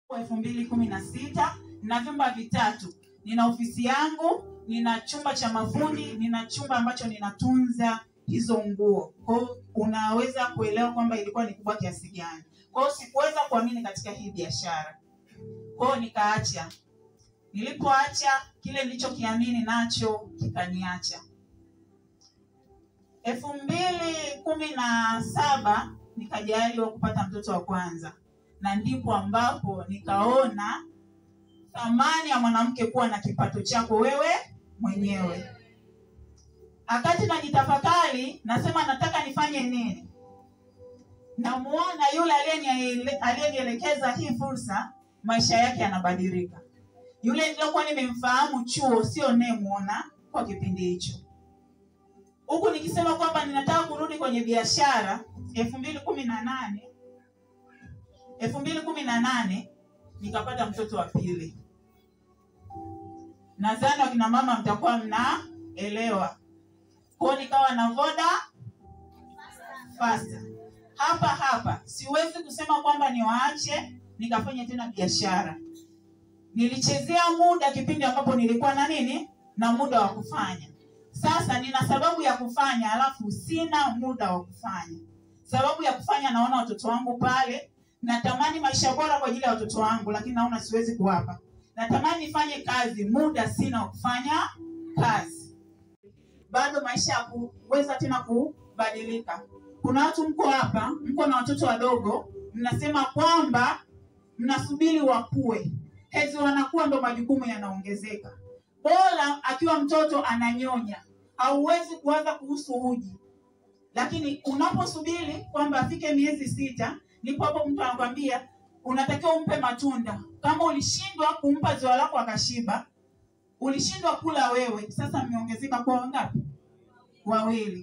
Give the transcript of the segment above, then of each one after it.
elfu mbili kumi na sita na vyumba vitatu. Nina ofisi yangu, nina chumba cha mafundi, nina chumba ambacho ninatunza hizo nguo. Kwa hiyo unaweza kuelewa kwamba ilikuwa ni kubwa kiasi gani. Kwa hiyo sikuweza kuamini katika hii biashara, kwa hiyo nikaacha. Nilipoacha kile nilichokiamini nacho kikaniacha. elfu mbili kumi na saba nikajaliwa kupata mtoto wa kwanza, na ndipo ambapo nikaona thamani ya mwanamke kuwa na kipato chako wewe mwenyewe. Wakati najitafakari, nasema nataka nifanye nini, namuona yule aliyeni- aliyenielekeza hii fursa, maisha yake yanabadilika. Yule niliyokuwa nimemfahamu chuo sio nayemuona kwa kipindi hicho, huku nikisema kwamba ninataka kurudi kwenye biashara. elfu mbili kumi na nane elfu mbili kumi na nane nikapata mtoto wa pili. Nadhani wakina mama mtakuwa mnaelewa. Kwa hiyo nikawa na voda fasta hapa hapa. Siwezi kusema kwamba niwaache nikafanya tena biashara. Nilichezea muda kipindi ambapo nilikuwa na nini na muda wa kufanya. Sasa nina sababu ya kufanya, alafu sina muda wa kufanya. Sababu ya kufanya, naona watoto wangu pale, natamani maisha bora kwa ajili ya watoto wangu, lakini naona siwezi kuwapa. Natamani nifanye kazi, muda sina wa kufanya kazi. Bado maisha ya kuweza tena kubadilika. Kuna watu mko hapa, mko na watoto wadogo, mnasema kwamba mnasubiri wakue, hezi wanakuwa ndo majukumu yanaongezeka. Bora akiwa mtoto ananyonya, hauwezi kuwaza kuhusu uji, lakini unaposubiri kwamba afike miezi sita, ndipo hapo mtu anakwambia unatakiwa umpe matunda. Kama ulishindwa kumpa ziwa lako akashiba, ulishindwa kula wewe, sasa mmeongezeka kwa wangapi? Wawili.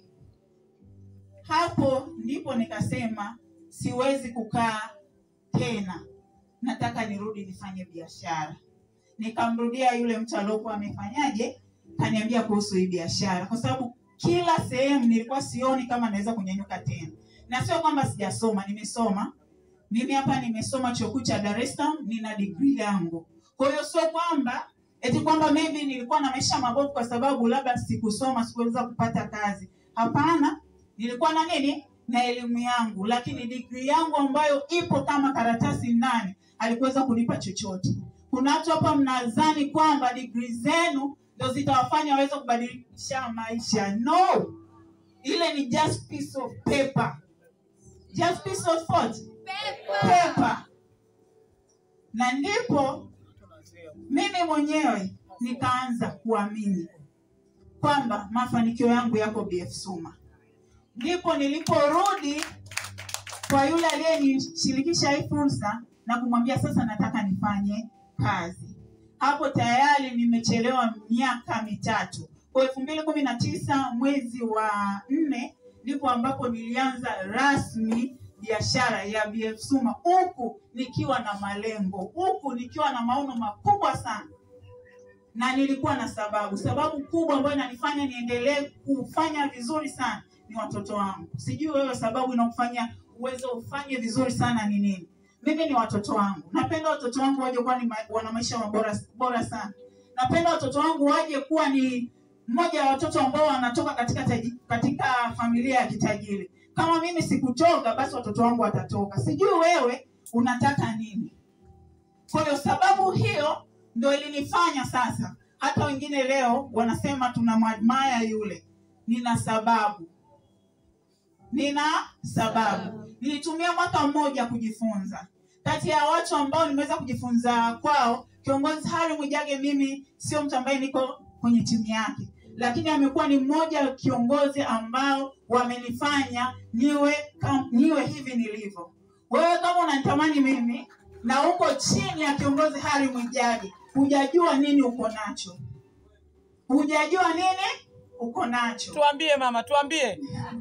Hapo ndipo nikasema siwezi kukaa tena, nataka nirudi nifanye biashara. Nikamrudia yule mtu aliokuwa amefanyaje, kaniambia kuhusu hii biashara, kwa sababu kila sehemu nilikuwa sioni kama naweza kunyanyuka tena, na sio kwamba sijasoma, nimesoma mimi hapa nimesoma chuo kikuu cha Dar es Salaam, nina degree yangu. Kwa hiyo sio kwamba eti kwamba maybe nilikuwa na maisha mabovu kwa sababu labda sikusoma, sikuweza kupata kazi. Hapana, nilikuwa na nini na elimu yangu, lakini degree yangu ambayo ipo kama karatasi ndani alikuweza kunipa chochote. Kuna watu hapa mnadhani kwamba degree zenu ndio zitawafanya waweze kubadilisha maisha. No, ile ni just piece of paper, just piece of what? Paper. Na ndipo mimi mwenyewe nikaanza kuamini kwamba mafanikio yangu yako BF Suma. Ndipo niliporudi kwa yule aliyenishirikisha hii fursa na kumwambia sasa nataka nifanye kazi. Hapo tayari nimechelewa miaka mitatu. Kwa elfu mbili kumi na tisa mwezi wa nne ndipo ambapo nilianza rasmi biashara ya BF Suma, huku nikiwa na malengo, huku nikiwa na maono makubwa sana, na nilikuwa na sababu. Sababu kubwa ambayo inanifanya niendelee kufanya vizuri sana ni watoto wangu. Sijui wewe sababu inakufanya uweze ufanye vizuri sana ni nini? Mimi ni watoto wangu. Napenda watoto wangu waje kuwa ni ma, wana maisha bora, bora sana. Napenda watoto wangu waje kuwa ni mmoja wa watoto ambao wanatoka katika taji, katika familia ya kitajiri. Kama mimi sikutoka, basi watoto wangu watatoka. Sijui wewe unataka nini? Kwa hiyo sababu hiyo ndio ilinifanya sasa, hata wengine leo wanasema tunamwadmire yule. Nina sababu, nina sababu. Nilitumia mwaka mmoja kujifunza. Kati ya watu ambao nimeweza kujifunza kwao, kiongozi Harry Mwijage, mimi sio mtu ambaye niko kwenye timu yake, lakini amekuwa ni mmoja wa kiongozi ambao wamenifanya niwe kam, niwe hivi nilivyo. Wewe kama unanitamani mimi na uko chini ya kiongozi Harry Mwijage, hujajua nini uko nacho, hujajua nini uko nacho. Tuambie mama, tuambie.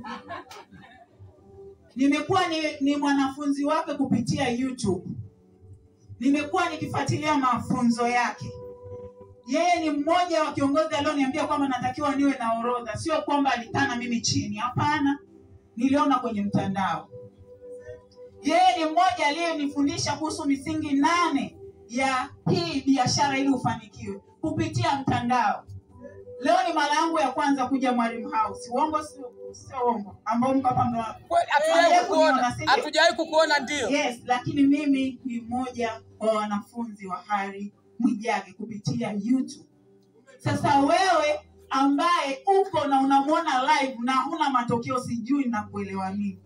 Nimekuwa ni, ni mwanafunzi wake kupitia YouTube. Nimekuwa nikifuatilia mafunzo yake. Yeye ni mmoja wa kiongozi alioniambia kwamba natakiwa niwe na orodha, sio kwamba alikaa na mimi chini. Hapana, niliona kwenye mtandao. yeye ni mmoja aliyenifundisha kuhusu misingi nane ya hii biashara ili ufanikiwe kupitia mtandao leo ni mara yangu ya kwanza kuja mwalimu house uongo sio sio uongo ambao mko hapa ndo Kweli, hatujawahi Hatujawahi kukuona kuniona, si ndio? hatujawahi kukuona ndio yes lakini mimi ni mmoja wa wanafunzi wa hari mwijage kupitia youtube sasa wewe ambaye uko na unamwona live na huna matokeo sijui na kuelewa nini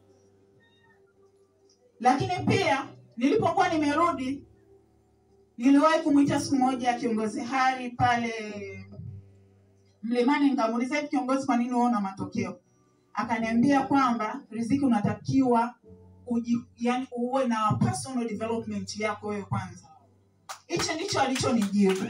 lakini pia nilipokuwa nimerudi niliwahi kumwita siku moja kiongozi hari pale mlimani nikamuuliza hivi kiongozi kwa nini huona matokeo akaniambia kwamba riziki unatakiwa uji, yani uwe na personal development yako wewe kwanza hicho ndicho alichonijibu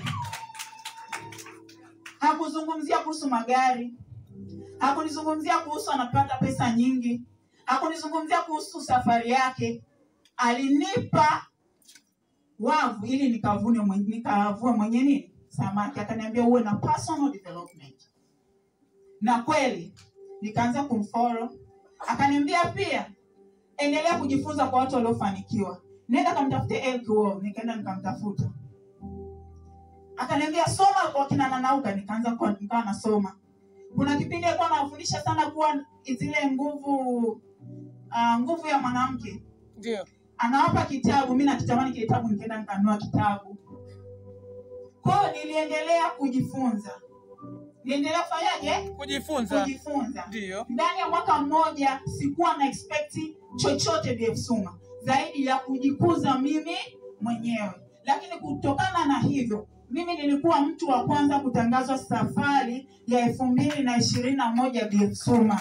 hakuzungumzia kuhusu magari hakunizungumzia kuhusu anapata pesa nyingi hakunizungumzia kuhusu safari yake alinipa wavu ili nikavune mwen- nikavue mwenye nini samaki akaniambia uwe na personal development na kweli nikaanza kumfollow akaniambia pia endelea kujifunza kwa watu waliofanikiwa nenda kamtafute Elk Wall. nikaenda nikamtafuta akaniambia soma kwa kina nanauka nikaanza kwa- nikawa nasoma kuna kipindi alikuwa anawafundisha sana kuwa zile nguvu uh, nguvu ya mwanamke ndio anawapa kitabu mi nakitamani kile kitabu nikaenda nikanunua kitabu kwayo niliendelea kujifunza niendelea kufanyaje kujifunza kujifunza ndio ndani ya mwaka mmoja sikuwa na expect chochote BF Suma zaidi ya kujikuza mimi mwenyewe lakini kutokana na hivyo mimi nilikuwa mtu wa kwanza kutangazwa safari ya elfu mbili na ishirini na moja BF Suma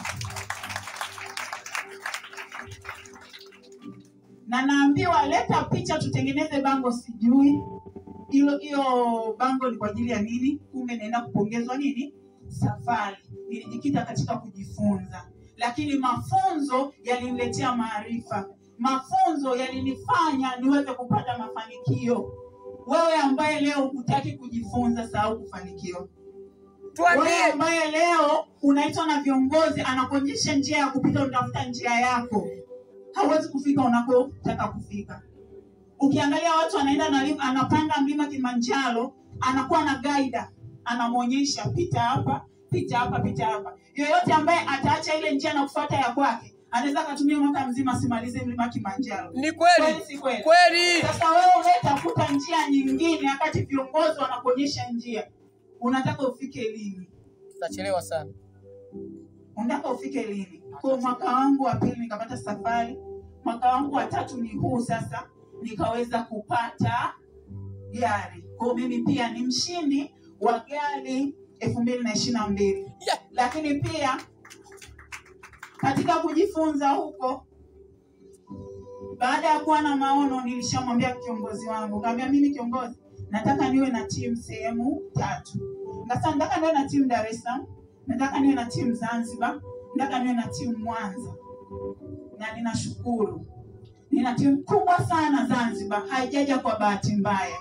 na naambiwa leta picha tutengeneze bango sijui hilo hiyo bango ni kwa ajili ya nini kumbe naenda kupongezwa nini safari nilijikita katika kujifunza lakini mafunzo yaliniletea maarifa mafunzo yalinifanya niweze kupata mafanikio wewe ambaye leo hutaki kujifunza sahau kufanikiwa wewe tuambie ambaye leo unaitwa na viongozi anakuonyesha njia ya kupita utafuta njia yako hauwezi kufika unakotaka kufika ukiangalia watu anaenda na lim- anapanda mlima kilimanjaro anakuwa na gaida anamwonyesha pita hapa pita hapa pita hapa yoyote ambaye ataacha ile njia na kufuata ya kwake anaweza akatumia mwaka mzima asimalize mlima kilimanjaro ni kweli kweli si kweli kweli sasa wewe unayetafuta njia nyingine wakati viongozi wanakuonyesha njia unataka ufike lini tutachelewa sana unataka ufike lini kwa mwaka wangu wa pili nikapata safari mwaka wangu wa tatu ni huu sasa nikaweza kupata gari kwao mimi pia ni mshindi wa gari elfu mbili na ishiri na mbili Yeah. lakini pia katika kujifunza huko baada ya kuwa na maono nilishamwambia kiongozi wangu kaambia mimi kiongozi nataka niwe na timu sehemu tatu Nikasema nataka niwe na timu dar es salaam nataka niwe na timu zanzibar nataka niwe na timu mwanza na ninashukuru nina timu kubwa sana zanzibar haijaja kwa bahati mbaya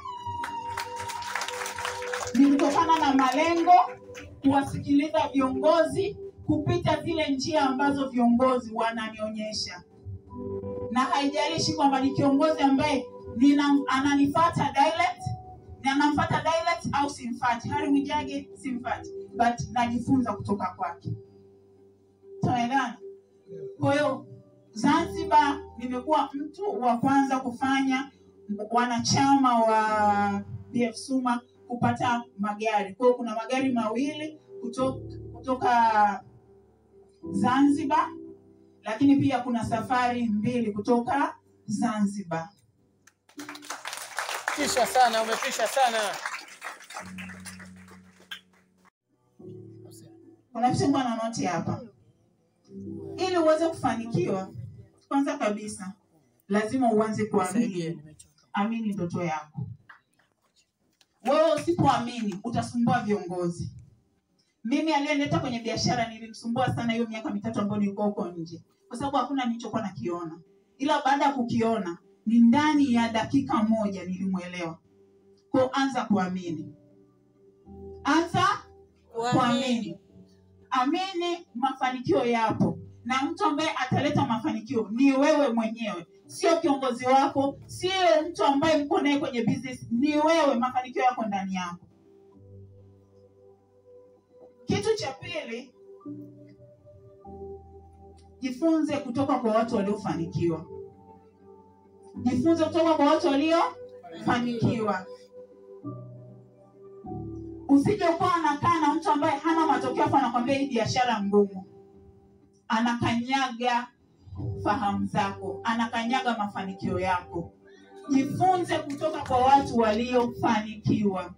ni kutokana na malengo kuwasikiliza viongozi kupita zile njia ambazo viongozi wananionyesha na haijalishi kwamba ni kiongozi ambaye nina, ananifata direct na anamfata direct au simfati hari mwijage simfati but najifunza kutoka kwake tunaelewana kwa hiyo zanzibar nimekuwa mtu wa kwanza kufanya wanachama wa bf suma kupata magari kwa hiyo kuna magari mawili kutoka, kutoka zanzibar lakini pia kuna safari mbili kutoka zanzibar pisha sana umepisha sana kuna vitu mbwa na noti hapa ili uweze kufanikiwa kwanza kabisa lazima uanze Nisaidie, kuamini nimechoka. amini ndoto yako wewe usipoamini utasumbua viongozi mimi aliyenileta kwenye biashara nilimsumbua sana hiyo miaka mitatu ambayo nilikuwa huko nje kwa sababu hakuna nilichokuwa nakiona ila baada ya kukiona ni ndani ya dakika moja nilimwelewa ko anza kuamini anza kuamini amini mafanikio yapo na mtu ambaye ataleta mafanikio ni wewe mwenyewe sio kiongozi wako, sio mtu ambaye mko naye kwenye business, ni wewe. Mafanikio yako ndani yako. Kitu cha pili, jifunze kutoka kwa watu waliofanikiwa. Jifunze kutoka kwa watu waliofanikiwa. Usije ukawa anakaa na mtu ambaye hana matokeo, afu anakwambia hii biashara ngumu, anakanyaga fahamu zako, anakanyaga mafanikio yako. Jifunze kutoka kwa watu waliofanikiwa.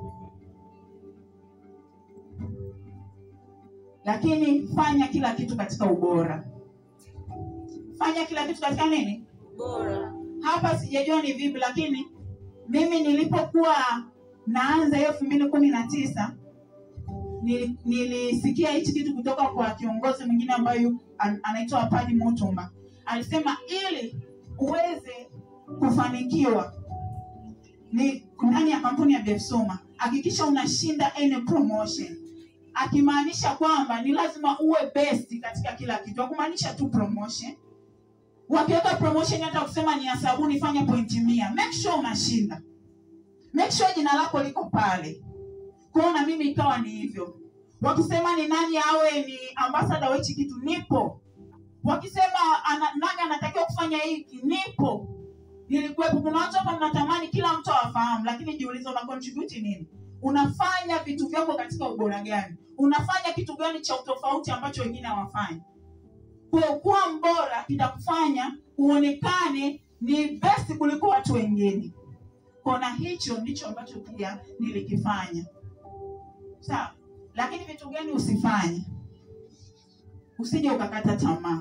Lakini fanya kila kitu katika ubora. Fanya kila kitu katika nini? bora Hapa sijajua ni vipi, lakini mimi nilipokuwa naanza hiyo elfu mbili kumi na tisa nili- nilisikia hichi kitu kutoka kwa kiongozi mwingine ambaye yu- an- anaitwa Padi Mutumba. Alisema ili uweze kufanikiwa ni ndani ya kampuni ya Befsuma, hakikisha unashinda any promotion, akimaanisha kwamba ni lazima uwe best katika kila kitu, akumaanisha tu promotion. Wakiweka promotion hata kusema ni ya sabuni, fanya pointi mia, make sure unashinda, make sure jina lako liko pale kwao na mimi ikawa ni hivyo. Wakisema ni nani awe ni ambassador wa hichi kitu, nipo. Wakisema ana, nani anatakiwa kufanya hiki, nipo. Nilikuwepo. Kuna watu hapa mnatamani kila mtu awafahamu, lakini jiulize, una contribute nini? Unafanya vitu vyako katika ubora gani? Unafanya kitu gani cha utofauti ambacho wengine hawafanyi? Kwa kuwa mbora kitakufanya uonekane ni best kuliko watu wengine. Kona hicho ndicho ambacho pia nilikifanya sawa lakini vitu gani usifanye usije ukakata tamaa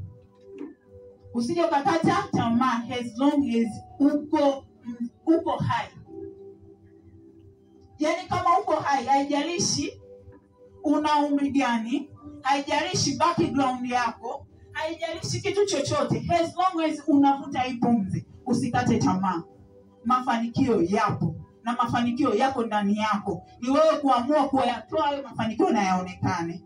usije ukakata tamaa as long as uko mm, uko hai yaani kama uko hai haijalishi una umri gani haijalishi background yako haijalishi kitu chochote as long as unavuta hii pumzi usikate tamaa mafanikio yapo na mafanikio yako ndani yako ni wewe kuamua kuyatoa hayo mafanikio na yaonekane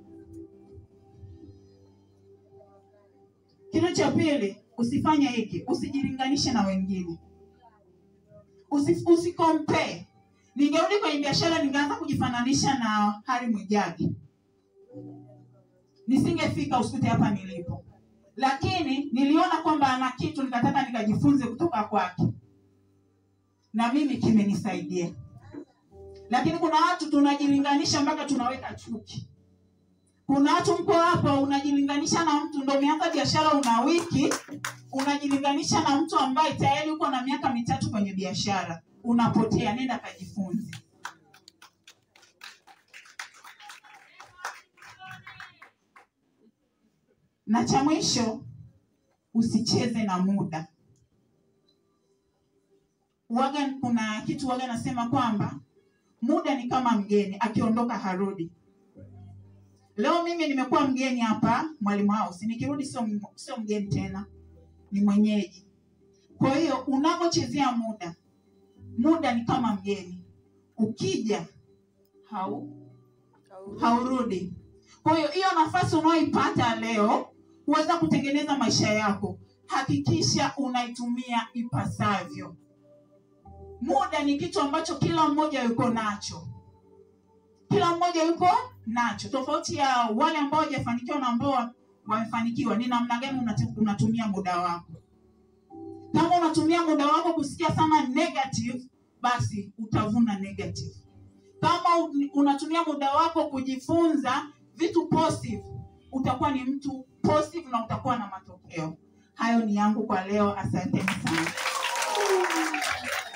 kitu cha pili usifanye hiki usijilinganishe na wengine Usi, usicompare ningerudi kwenye biashara ningeanza kujifananisha na hari mwijagi nisingefika usikute hapa nilipo lakini niliona kwamba ana kitu nikataka nikajifunze kutoka kwake na mimi kimenisaidia lakini kuna watu tunajilinganisha mpaka tunaweka chuki kuna watu mko hapa unajilinganisha na mtu ndo umeanza biashara una wiki unajilinganisha na mtu ambaye tayari uko na miaka mitatu kwenye biashara unapotea nenda kajifunze na cha mwisho usicheze na muda waga kuna kitu waga nasema kwamba muda ni kama mgeni akiondoka harudi leo mimi nimekuwa mgeni hapa mwalimu house nikirudi sio m- sio mgeni tena ni mwenyeji kwa hiyo unapochezea muda muda ni kama mgeni ukija hau haurudi kwa hiyo hiyo nafasi unayoipata leo kuweza kutengeneza maisha yako hakikisha unaitumia ipasavyo muda ni kitu ambacho kila mmoja yuko nacho kila mmoja yuko nacho tofauti ya wale ambao hawajafanikiwa na ambao wamefanikiwa ni namna gani unatu- unatumia muda wako kama unatumia muda wako kusikia sana negative basi utavuna negative kama un- unatumia muda wako kujifunza vitu positive utakuwa ni mtu positive na utakuwa na matokeo hayo ni yangu kwa leo asanteni sana